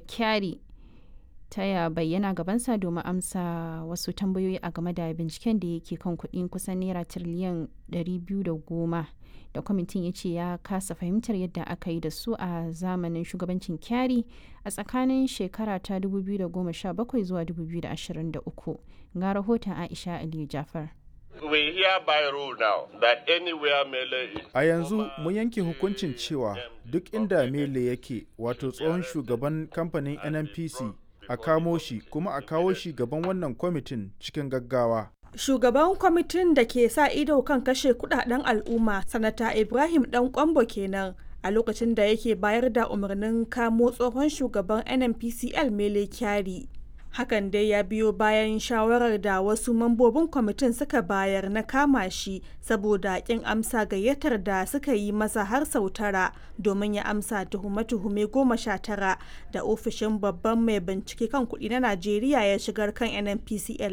kyari ta ya bayyana gabansa domin amsa wasu tambayoyi a game da binciken da yake kan kuɗin kusan naira tiriliyan 210 da kwamitin ya ce ya kasa fahimtar yadda aka yi da su a zamanin shugabancin kyari a tsakanin shekara ta 2017 zuwa 2023 ga rahoton aisha aliyu jafar We hereby rule now that anywhere Mele is. A yanzu mun yanke hukuncin cewa duk inda Mele yake wato tsohon shugaban kamfanin NNPC a kamo shi kuma a kawo shi gaban wannan kwamitin cikin gaggawa. Shugaban kwamitin da ke sa ido kan kashe kudaden al'umma, Sanata Ibrahim Dan Kwambo kenan a lokacin da yake bayar da umarnin kamo tsohon shugaban NNPCL Mele Kyari. Hakan dai ya biyo bayan shawarar da wasu mambobin kwamitin suka bayar na kama shi saboda kin amsa gayyatar da suka yi masa har sau tara domin ya amsa tuhume-tuhume goma sha tara da ofishin babban mai bincike kan kuɗi na Najeriya ya shigar kan NNPCL